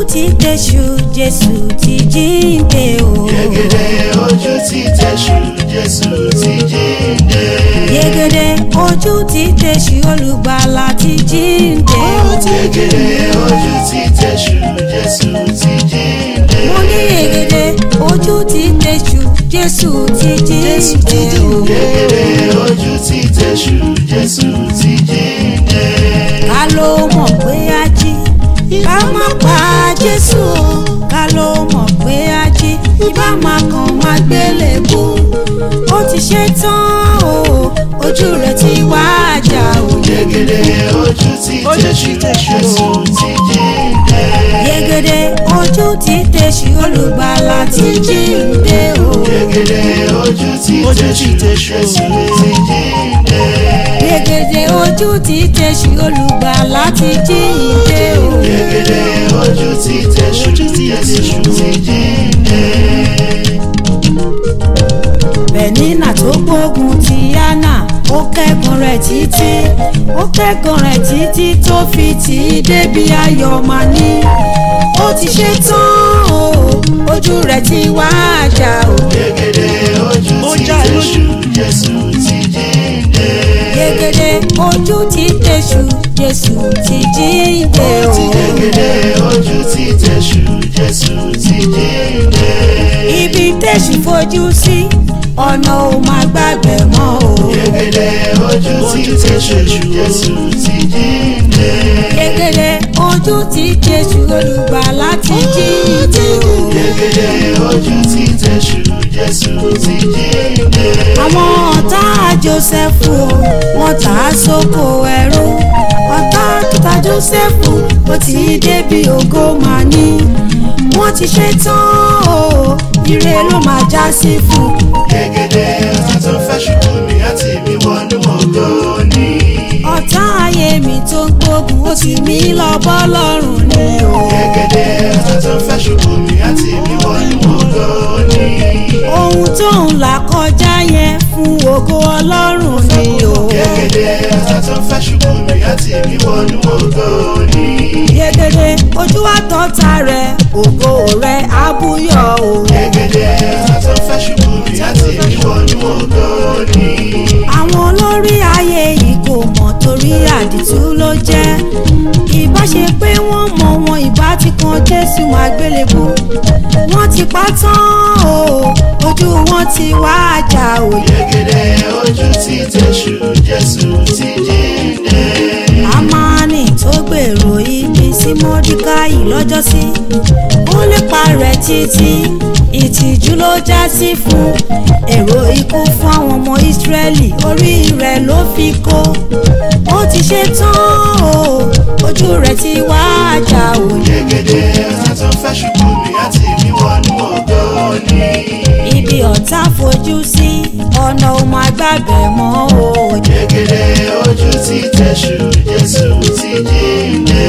ti tẹ̀sù jésù ti jíǹde o. Yẹ̀gẹ̀dẹ̀ ojú ti tẹ̀sù Jésù ti jíǹde. yegede ojú ti tẹ̀sù olùgbàlà ti jíǹde o. Yẹ̀gẹ̀dẹ̀ ojú ti tẹ̀sù Jésù ti jíǹde. mo ní yegede ojú ti tẹ̀sù jésù ti jíǹde o. Yẹ̀gẹ̀dẹ̀ ojú ti tẹ̀sù Jésù ti jíǹde. ká ló mọ̀ pé a jí ká má pa jésù o ká ló mọ̀ pé a jí ibà máa kàn máa gbélé bú ó ti ṣe tán o ojú rẹ̀ ti wá àjà o. Yẹ̀gẹ̀dẹ̀ ojú ti tẹ̀sù Jésù ti jíǹde. yegede ojú ti tẹ̀sí olùgbàlà ti jíǹde o. Yẹ̀gẹ̀dẹ̀ ojú ti tẹ̀sù Jésù ti jíǹde. yegede ojú ti tẹ̀sí olùgbàlà ti jíǹde o. Yẹ̀gẹ̀dẹ̀ ojú ti tẹ̀sù Jésù ti jíǹde. bẹ̀nínà tó gbógun ti yánà ó kẹ́gun rẹ̀ títí ó kẹ́gun rẹ̀ títí tó fi tì í débi ayọ̀ máa ní. ó ti ṣe tán o ojú rẹ̀ ti wá àjà o. Yẹ̀gẹ̀dẹ̀ ojú ti tẹ̀sù Jésù ti jíǹde. yegede ojú ti tẹ̀sù jésù ti jíǹde o. Yẹ̀gẹ̀dẹ̀ ojú ti tẹ̀sù Jésù ti jíǹde. ibi tẹ̀sù fojú sí ọ̀nà ò máa gbàgbé mọ́ o. Yẹ̀gẹ̀dẹ̀ ojú ti tẹ̀sù Jésù ti jíǹde. yegede ojú ti tẹ̀sù olùgbàlà ti jíǹde o. Yẹ̀gẹ̀dẹ̀ ojú ti tẹ̀sù Jésù ti jíǹde. àwọn ọ̀tá jósẹ́fù o wọ́n tà á sóko ẹrú ọ̀tá kíta jósẹ́fù ó ti débi ògo máa ní wọ́n ti ṣe tán o ire ló máa já sí fún Yẹ̀gẹ̀dẹ̀ ọ̀tá tó fẹ́ ṣubú mi àti mi wọnú ògo ni. ọ̀tá ayé mi tó ń gbógun ó ti mí lọ bọ́ lọ́rùn ni o Yẹ̀gẹ̀dẹ̀ ọ̀tá tó fẹ́ ṣubú mi àti mi wọnú ògo ni. ohun tó ń là kọjá yẹn fún ògo ọlọ́run ni o Yẹ̀gẹ̀dẹ̀ ọ̀tá tó fẹ́ ṣubú mi àti mi wọnú ògo ni. yegede ojú àtọ́ta rẹ̀ ògo rẹ̀ abúyọ̀ o. Yẹ̀gẹ̀dẹ̀ ọ̀tá tó fẹ́ ṣubú mi àti mi wọnú ògo ni. àwọn olórí ayé yìí kò mọ̀ torí àdìtú ló jẹ́ ìbá ṣe pé wọ́n mọ̀ wọn ìbá ti kan jésù àgbélébú wọ́n ti pa tán o ojú wọn ti wá àjà òye Yẹ̀gẹ̀dẹ̀ ojú ti tẹ̀sù Jésù ti jíǹde. amáni tó gbèrò ibi sí mọ́díkáì lọ́jọ́sí ó lépa rẹ̀ títí ìtìjú ló já sí fún èrò ikú fún àwọn ọmọ ìsírẹ́lì orí rẹ̀ ló fi kó ó ti ṣe tán o ojú rẹ̀ ti wá àjà òye Yẹ̀gẹ̀dẹ̀ ọ̀tá tó fẹ́ ṣubú mi àti mi wọnú ògo ni. ibi ọ̀tá fojú sí ọ̀nà ò máa gbàgbẹ́ mọ́ o Yẹ̀gẹ̀dẹ̀ ojú ti tẹ̀sù Jésù ti jíǹde.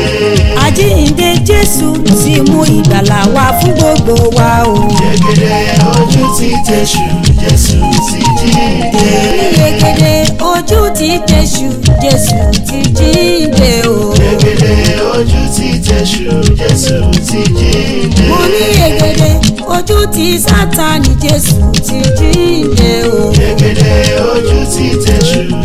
àjíǹde jésù ti mú ìgbàlà wá fún gbogbo wa o. Yẹ̀gẹ̀dẹ̀ ojú ti tẹ̀sù Jésù ti jíǹde. yegede ojú ti tẹ̀sù jésù ti jíǹde o. Yẹ̀gẹ̀dẹ̀ ojú ti tẹ̀sù Jésù ti jíǹde. mo ní yegede ojú ti sátani jésù ti jíǹde o. Yẹ̀gẹ̀dẹ̀ ojú ti tẹ̀sù